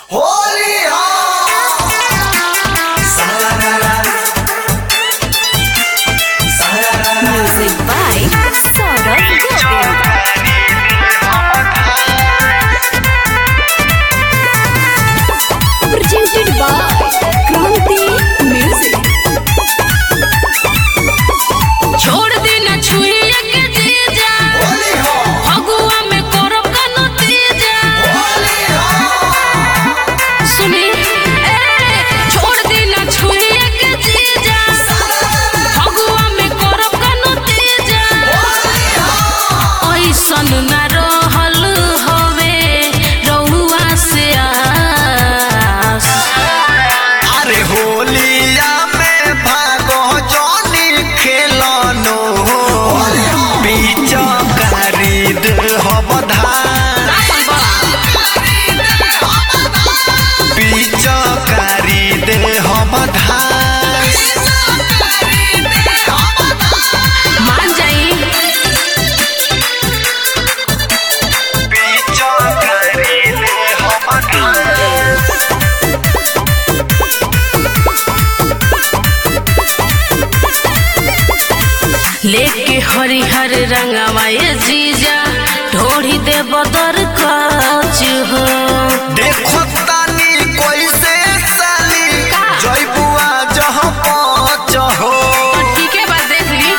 Holi Music by Saurabh Govind. Presented by Kranti Music. छोड़ दी ना छुइए के जीजा होली हो फगुआ में करब कनो तीजा होली हो सुनी ए छोड़ दी ना छुइए के जीजा फगुआ में करब कनो तीजा ऐसन ना रहल हवे रहुआ से आस अरे होलिया में भागो जॉनी खेलनो बीच खरीद हम धान बीच खरीद हम धान मान जाई बीच खरीद हम धान लेके हरिहर रंगवा ये जीजा ढोड़ी दे बदर काज हो देखो तानी कोई से साली जय बुआ जहाँ पहुँच हो ठीक है बात देख ली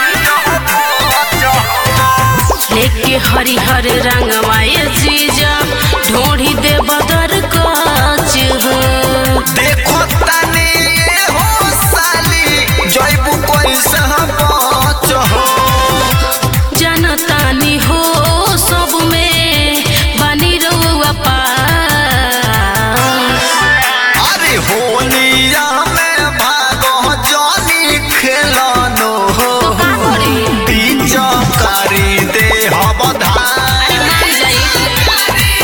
लेके हरिहर रंगवा ये जीजा ढोड़ी दे बदर काज हो देखो तानी ये हो साली जय बु कोई से पहुँच हो जनतानी हो सब में बनी रहुआ पास अरे होलिया में भागो जॉनी खेलनो हो का करे? बीच करी दे हम धान मान जाई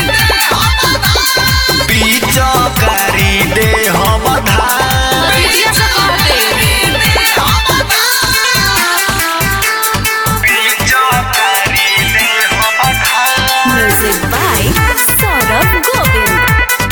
बीच करी दे हम धान दीजिए से कहते बीच करी दे हम धान Music by Saurabh Govind.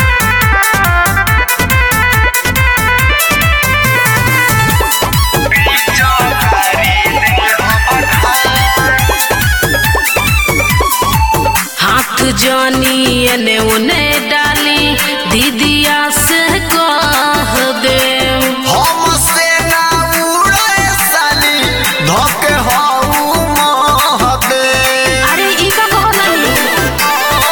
हाथ जानी एने उने डाली दीदिया से कह दे हमसे ना उड़े साली धोके हाउ महदे अरे ई का कहत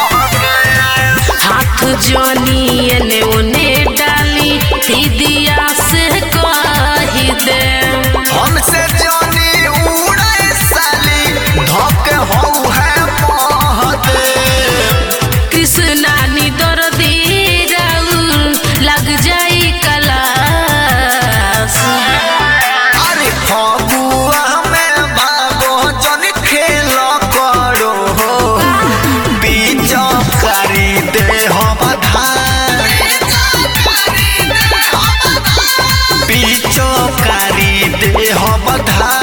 हाथ जानी एने उने डाली दीदिया से कह दे हमसे जानी उड़े साली धोके हाउ है महदे कृष्णा नी दर्दी राउल लग जाई कलास अरे फगुआ में भागो जन खेल करो बीच करी दे हम धान बीच करी दे हम धान